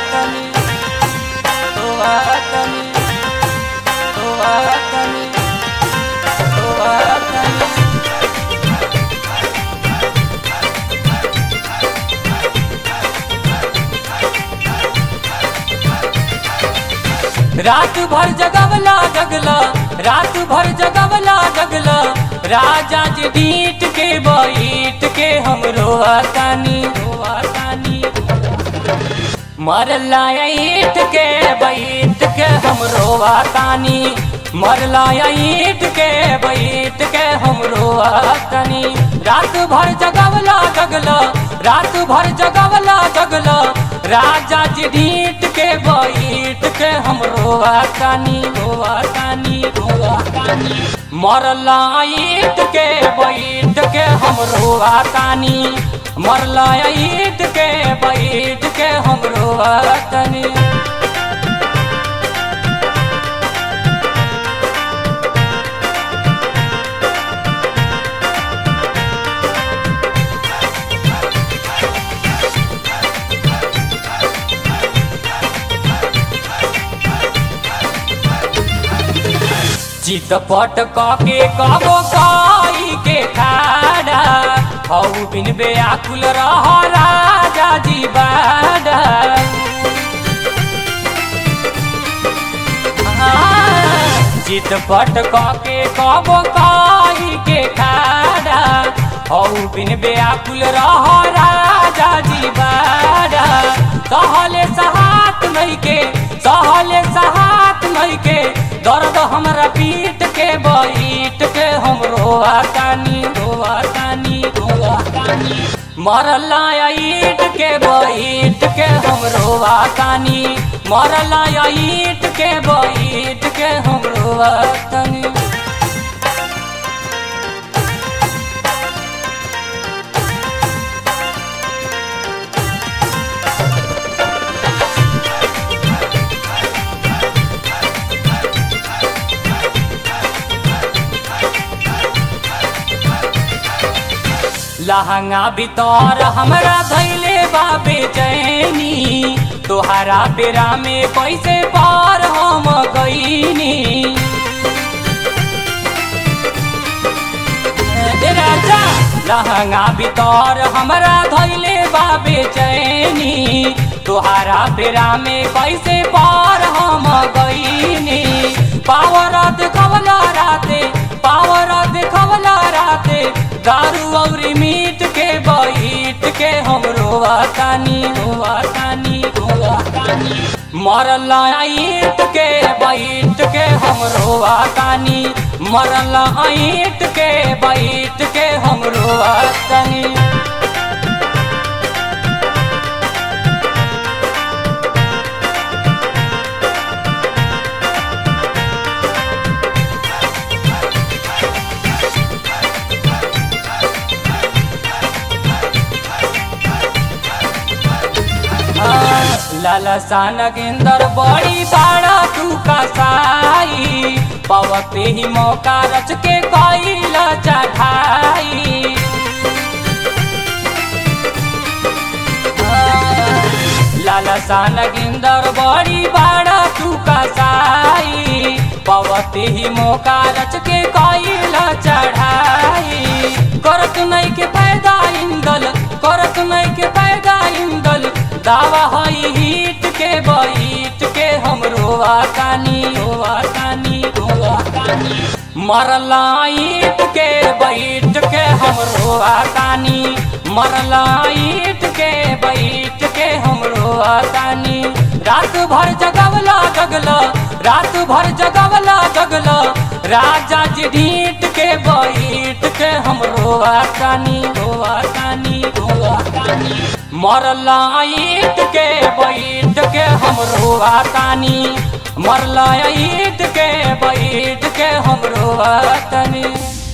तनी रोआ तनी रोआ तनी रोआ तनी रात भर जगवला जगला रात भर जगवला जगला राजा जी डीट के बैठ के हम रोआतानी रोआतानी मरला ईट के बैठ के हम रोआतानी मरला ईट के बैठ के हम रोआतानी रात भर जगवला जगला रात भर जगवला जगला राजा जी ढीट के बैठ के हम रोआतानी रोआतानी रोआतानी मरला ईट के बैठ के हम रोआतानी मरला ईट के बैठ के हम रोआतानी चितपट के कबो काई के खाड़ा हौ बिन बेआकुल रह राजा जी बाड़ा चितपट के कबो काई के खाड़ा हौ बिन बेआकुल रह राजा जी बाड़ा सहले सहात नहीं के सहले सहात नहीं के दर्द हमरा पीट के बैठ के हम रोआतानी रोआतानी रोआतानी मरला ईट के बैठ के हम रोआतानी मरला ईट के बैठ के हम रोआतानी लहंगा बितौर हमरा धैले बाबे चैनी तोहरा बेरा में कैसे पार हम गईनी ए राजा लहंगा बितौर हमरा धैले बाबे चैनी तोहरा बेरा में कैसे पार हम गईनी पावर देखवला राते पावर देखवला राते दारू और मीट के बैठ के हम रोआतानी रोआतानी रोआतानी मरला ईट के बैठ के हम रोआतानी मरला ईट के बैठ के हम रोआतानी लालसा नगेंदर बड़ी बाड़ा तू कसाई पवते ही मौका रच के कैल चढ़ाई लालसा नगेंदर बड़ी बाड़ा तू कसाई पवते ही मौका रच के कैल चढ़ाई करत नहीं के पैदा इंदल करत नहीं के पैदा इंदल दावा हई हिट के बैठ के हम रोआतानी रोआतानी रोआतानी मरला ईट के बैठ के हम रोआतानी मरला ईट के बैठ के हम रोआतानी रात भर जगवला जगला रात भर जगवला जगला राजा जी ढीट के बैठ के हम रोआतानी रोआतानी रोआतानी मरला ईट के बैठ के हम रोआतानी मरला ईट के बैठ के हम रोआतानी